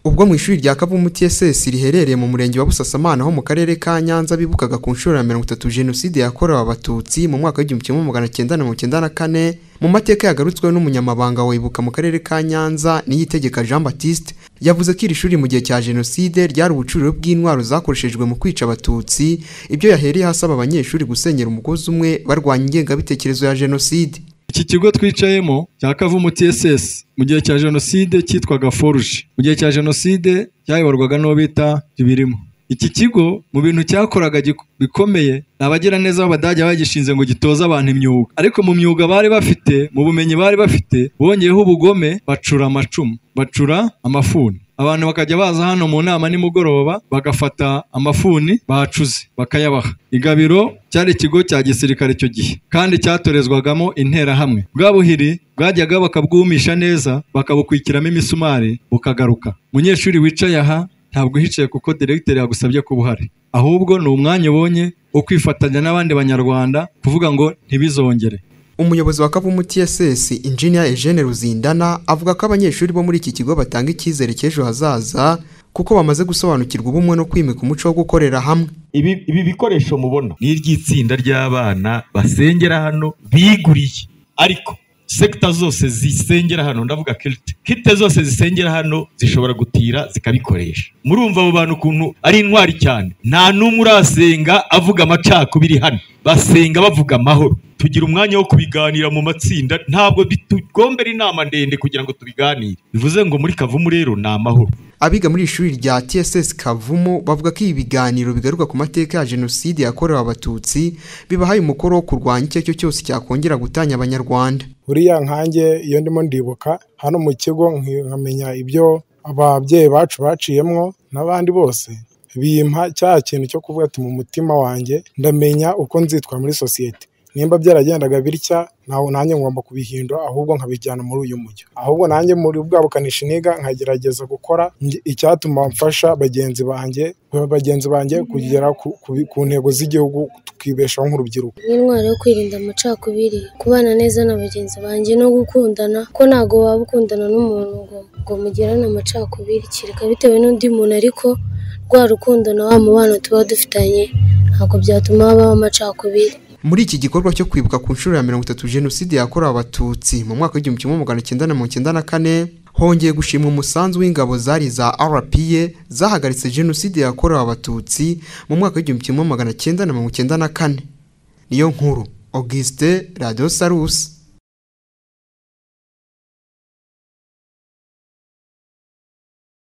ubwo mu ishuri rya Kavumu TSS riherereye mu murenge wa Busasamana ho mu karere ka Nyanza bibukaga ku nshuro ya mirongo itatu Jenoside yakorewe Abatutsi mu mwaka w'igihumbi kimwe magana cyenda na mirongo icyenda na kane mu mateka yagarutsweho n'umunyamabanga wa Ibuka mu karere ka Nyanza Niyitegeka Jean Baptiste yavuze ko iri shuri mu gihe cya Jenoside ryari ubucuriro bw'intwaro zakoreshejwe mu kwica Abatutsi ibyo yahereyeho asaba abanyeshuri gusenyera umugozi umwe barwanya ingengabitekerezo ya Jenoside iki kigo twicayemo cya kavumu tss mu gihe cya jenoside cyitwaga foruje mu gihe cya jenoside cyayoborwaga n'uwo bita ibirimo iki kigo mu bintu cyakoraga bikomeye ni abagiraneza b'abadage bagishinze ngo gitoze abantu imyuga ariko mu myuga bari bafite mu bumenyi bari bafite bongeyeho ubugome bacura amacumu bacura amafuni abantu bakajya baza hano mu nama nimugoroba bagafata amafuni bacuze bakayabaha igabiro cyari ikigo cya gisirikare icyo gihe kandi cyatorezwagamo interahamwe bwa buhiri bwajyaga bakabwumisha neza bakabukwikiramo imisumari bukagaruka umunyeshuri wicaye aha ntabwo uhicaye kuko diregiteri yagusabye kuba uhari ahubwo ni umwanya ubonye wo kwifatanya n'abandi banyarwanda kuvuga ngo ntibizongere umuyobozi wa kavumu tss injinia eugene ruzindana avuga ko abanyeshuri bo muri iki kigo batanga icyizere cy'ejo hazaza kuko bamaze gusobanukirwa ubumwe no kwimika umuco wo gukorera hamwe ibi bikoresho mubona ni iry'itsinda ry'abana basengera hano biguriye ariko sekita zose zisengera hano ndavuga kirite kirite zose zisengera hano zishobora gutira zikabikoresha murumva abo bantu ukuntu ari intwari cyane nta n'umwe urasenga avuga amacakubiri hano basenga bavuga amahoro tugira umwanya wo kubiganira mu matsinda ntabwo bitugombera inama ndende kugira ngo tubiganire bivuze ngo muri kavumu rero ni amahoro abiga muri ishuri rya tss kavumu bavuga ko ibi biganiro bigaruka ku mateka ya jenoside yakorewe abatutsi bibahaye umukoro wo kurwanya icyo aricyo cyose cyakongera gutanya abanyarwanda buriya nkange iyo ndimo ndibuka hano mu kigo nkamenya ibyo ababyeyi bacu baciyemo n'abandi bose bimpa cya kintu cyo kuvuga ati mu mutima wanjye ndamenya uko nzitwa muri sosiyete nimba byaragendaga bitya ntawe nanjye ngomba kubihindura ahubwo nkabijyana muri uyu mujyo ahubwo nanjye muri bwa bukanishi niga nkagerageza gukora icyatuma mfasha bagenzi banjye bagenzi banjye kugera ku ntego z'igihugu tukibeshaho nk'urubyiruko intwaro yo kwirinda amacakubiri kubana neza na bagenzi banjye no gukundana ko ntabwo waba ukundana n'umuntu ngo mugirane amacakubiri kereka bitewe n'undi muntu ariko rwa rukundo na wa mubano tuba dufitanye ntabwo byatuma habaho amacakubiri muri iki gikorwa cyo kwibuka ku nshuro ya mirongo itatu jenoside yakorewe abatutsi mu mwaka w'igihumbi kimwe magana cyenda na mirongo icyenda na kane hongeye gushimwa umusanzu w'ingabo zari za rpa zahagaritse jenoside yakorewe abatutsi mu mwaka w'igihumbi kimwe magana cyenda na mirongo icyenda na kane niyo nkuru augustin radiyo sarusi